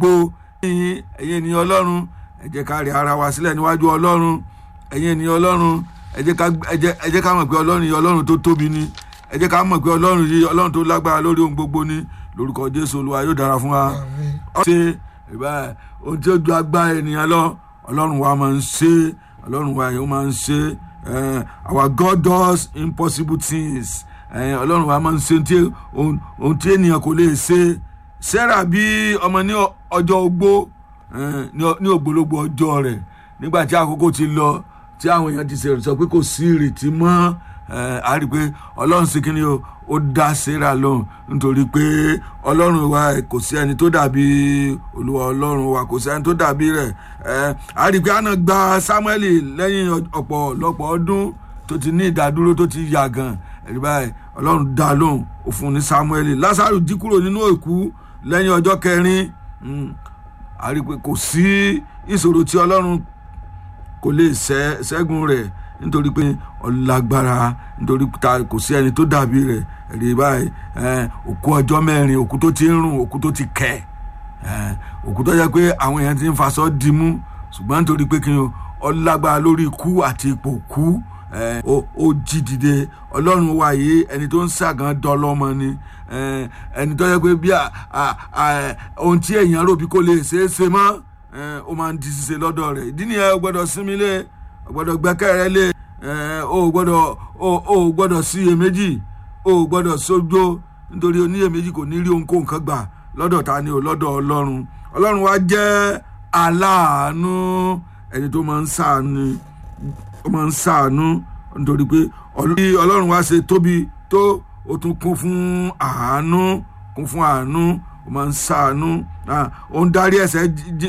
po ẹ̀yin ènìyàn ọlọ́run ẹ jẹ́ ká rí ara wa sílẹ̀ níwájú ọlọ́run ẹ̀yin ènìyàn ọlọ́run ẹ jẹ́ ká ẹ jẹ́ ẹ jẹ́ ká mọ̀ pé ọlọ́run yìí ọlọ́run tó tóbi ni ẹ jẹ́ ká mọ̀ pé ọlọ́run yìí ọlọ́run tó lágbára lórí ohun gbogbo ni lórúkọ jésù olúwa yóò dára fún wa. ṣe ìbá ohun tí ó ju agbára ènìyàn lọ ọlọ́run wa máa ń ṣe ọlọ́run wa yóò máa ń ṣe our God does impossible things ọlọ́run wa máa ń ṣe ohun tí ènìyàn kò lè ṣe sarah bí ọmọ ní ọjọ́ ogbó ní ògbólógbò ọjọ́ rẹ̀ nígbà tí àkókò ti lọ tí àwọn èèyàn ti sọ pé kò sí ìrètí mọ́ a rí i pé ọlọ́run sí kí ni o ó dá sarah lóhùn nítorí pé ọlọ́run wa kò sí ẹni tó dàbí olúwa ọlọ́run wa kò sí ẹni tó dàbí rẹ̀ a rí i pé àna gba samuel lẹ́yìn ọ̀pọ̀lọpọ̀ ọdún tó ti ní ìdádúró tó ti yàgàn ẹ̀rí báyìí ọlọ́run dá lóhùn ó fún ní samuel lásàrò jí kúrò nínú òkú lẹ́yìn ọjọ́ kẹrin a rí i pé kò sí ìṣòro tí ọlọ́run kò lè ṣẹ́gun rẹ̀ nítorí pé ọlágbára nítorí kò sí ẹni tó dàbí rẹ̀ rí báyìí òkú ọjọ́ mẹ́rin òkú tó ti ń rùn òkú tó ti kẹ̀ òkú tó yẹ pé àwọn èèyàn ti ń faṣọ dìímú ṣùgbọ́n nítorí pé kí n ọlágbára lórí ikú àti ipò kú ó jí dìde ọlọ́run wa yìí ẹni tó ń ṣàgán dọ́lọ́mọ ni ẹni tó yẹ pé bí ohun tí èèyàn rò bí kò lè ṣeé ṣe mọ́ ó máa ń di ṣíṣe lọ́dọ̀ rẹ̀ ìdí nìyẹn ó gbọ́dọ̀ sinmi lé ó gbọ́dọ̀ gbẹ́kẹ̀rẹ́ lé ó gbọ́dọ̀ ó gbọ́dọ̀ sí iyèméjì ó gbọ́dọ̀ sójó nítorí oníyèméjì kò ní rí ohunkóhun kan gbà lọ́dọ̀ ta ni ò lọ́dọ̀ ọlọ́run ọlọ́run wa jẹ́ aláàánú ẹni tó máa ń ṣàánú ó máa ń ṣàánú nítorí pé ọlọ́run wa ṣe tóbi tó ó tún kún fún àánú kún fún àánú ó máa ń ṣàánú ó ń darí ẹ̀ṣẹ̀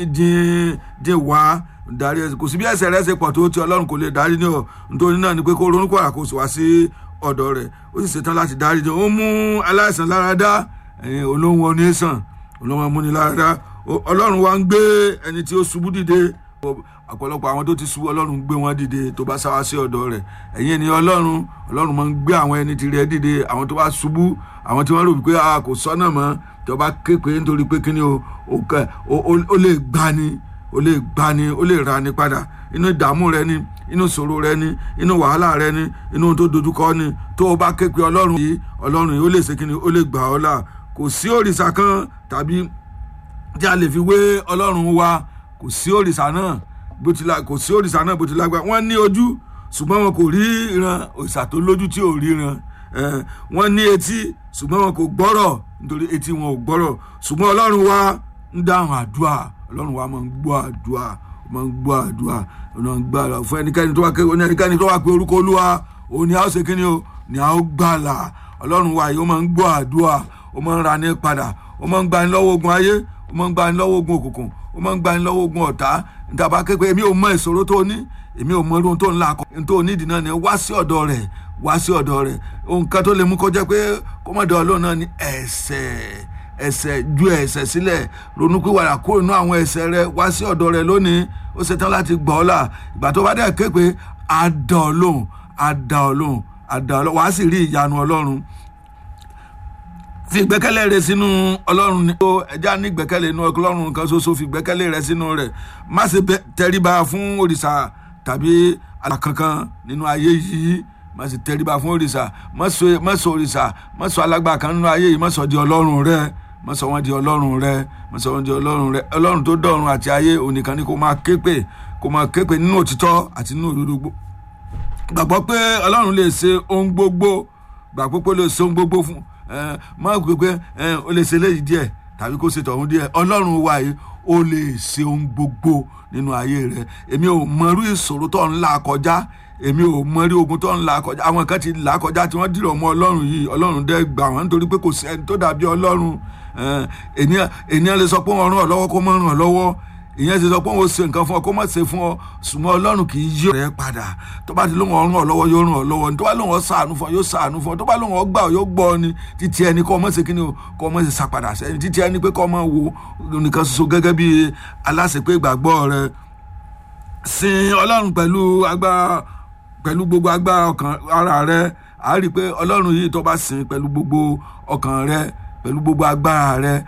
jìn wá darí ẹ̀ṣẹ̀ kò sí bí ẹ̀ṣẹ̀ rẹ̀ ṣe pọ̀ tó tí ọlọ́run kò lè darí ní ọ nítorí náà ni pé kó ronú kọ̀ọ̀rà kó sì wá sí ọ̀dọ̀ rẹ̀ ó sì ṣetán láti darí ní ó mú aláìsàn lára dá olóhùn onísàn olóhùn amúni lára dá ọlọ́run wa ń gbé ẹni tí ó ṣubú dìde ọ̀pọ̀lọpọ̀ àwọn tó ti ṣubú ọlọ́run gbé wọn dìde tó bá sáwá sí ọ̀dọ̀ rẹ̀ ẹ̀yin ènìyàn ọlọ́run ọlọ́run máa ń gbé àwọn ẹni tí rẹ̀ dìde àwọn tó bá ṣubú àwọn tí wọ́n rò wípé a kò sọ́nà mọ́ tó bá képe nítorí pé kíni o ó lè gbani ó lè gbani ó lè rani padà inú ìdààmú rẹ ni inú ìṣòro rẹ ni inú wàhálà rẹ ni inú tó dojúkọ ni tó o bá képe ọlọ́run yìí ọlọ́run yìí ó lè ṣe kíni ó lè gbà ọ́ là kò sí òrìṣà kan tàbí tí a lè fi wé ọlọ́run wa kò sí òrìṣà náà bó ti la kò sí òrìṣà náà bó ti lágbá wọ́n ní ojú ṣùgbọ́n wọn kò rí ìran òrìṣà tó lójú tí ò ríran wọ́n ní etí ṣùgbọ́n wọn kò gbọ́rọ̀ nítorí etí wọn ò gbọ́rọ̀ ṣùgbọ́n ọlọ́run wa ń dáhùn àdúrà ọlọ́run wa máa ń gbọ́ àdúrà máa ń gbọ́ àdúrà máa ń gbọ́ àdúrà fún ẹnikẹ́ni tó wá pé ẹnikẹ́ni tó wá pé orúkọ olúwa òun ni a ó ṣe kí ni o ni a ó gbàlà ọlọ́run wa yìí ó máa ń gbọ́ àdúrà ó máa ń ra ní padà ó máa ń gbani lọ́wọ́ ogun ayé ó máa ń gbani lọ́wọ́ ogun òkùnkùn ó máa ń gbani lọ́wọ́ ogun ọ̀tá ntàbá kékeré èmi ò mọ ìṣòro tó ní èmi ò mọ irun tó ń la akọ tó nídìí náà ni wá sí ọ̀dọ̀ rẹ̀ wá sí ọ̀dọ̀ rẹ̀ ohun kan tó lè mú kọjá pé kọ́mọ̀dé ọlọ́run náà ní ẹ̀ṣẹ̀ ẹ̀ṣẹ̀ ju ẹ̀ṣẹ̀ sílẹ̀ ronúpìwàdà kúrò nínú àwọn ẹ̀ṣẹ̀ rẹ̀ wá sí ọ̀dọ̀ rẹ̀ lónìí ó ṣetán láti gbọ́ ọ́ là ìgbà tó bá dẹ̀ ké pé á dá ọ lóhùn á dá ọ lóhùn á dá ọ lóhùn wàá sì rí ìyanu ọlọ́run fi ìgbẹ́kẹ̀lé rẹ sínú ọlọ́run ní o ẹja ní ìgbẹ́kẹ̀lé inú ọlọ́run kan ṣoṣo fi ìgbẹ́kẹ̀lé rẹ sínú rẹ̀ má ṣe tẹríba fún òrìṣà tàbí alákankan nínú ayé yìí má ṣe tẹríba fún òrìṣà má sọ òrìṣà má sọ alágbà kan nínú ayé yìí má sọ di ọlọ́run rẹ má sọ wọn di ọlọ́run rẹ má sọ wọn di ọlọ́run rẹ ọlọ́run tó dọ̀run àti ayé onìkan ni kó máa képe kó máa képe nínú òtítọ́ àti nínú òdodo gbàgbọ́ pé ọlọ́run lè ṣe ohun gbogbo gbàgbọ́ pé ó lè ṣe ohun gbogbo fún má gbé pé ó lè ṣe léyìí díẹ̀ tàbí kó ṣe tọ̀hún díẹ̀ ọlọ́run wa yìí ó lè ṣe ohun gbogbo nínú ayé rẹ èmi ò mọrú ìṣòro tó ń là kọjá èmi ò mọrí ogun tó ń là kọjá àwọn kan ti là kọjá tí wọ́n dìrọ̀ mọ́ ọlọ́run yìí ọlọ́run dẹ́ gbà wọ́n nítorí pé kò sí ẹni tó dàbí ọlọ́run ènìyàn lè sọ pé wọ́n ràn ọ́ lọ́wọ́ kó má ràn ọ́ lọ́wọ́ ìyẹn ti sọ pé òun ṣe nǹkan fún ọ kó má ṣe fún ọ ṣùgbọ́n ọlọ́run kì í yí rẹ padà tó bá ti lóun ọ̀run ọ lọ́wọ́ yóò ràn ọ́ lọ́wọ́ tó bá lóun ọ ṣàánú fún ọ yóò ṣàánú fún ọ tó bá lóun ọ gbà ọ yóò gbọ́ ọ ni títí ẹni kọ́ ọmọ ṣe kí ni o kọ́ ọmọ ṣe ṣàpadà sẹ́yìn títí ẹni pé kọ́ ọmọ wo nìkan ṣoṣo gẹ́gẹ́ bí aláṣepé ìgbàgbọ́ rẹ sin ọlọ́run pẹ̀lú agbára pẹ̀lú gbogbo agbára ọkàn ara rẹ àá rí i pé ọlọ́run yìí tó bá sìn pẹ̀lú gbogbo ọkàn rẹ pẹ̀lú gbogbo agbára rẹ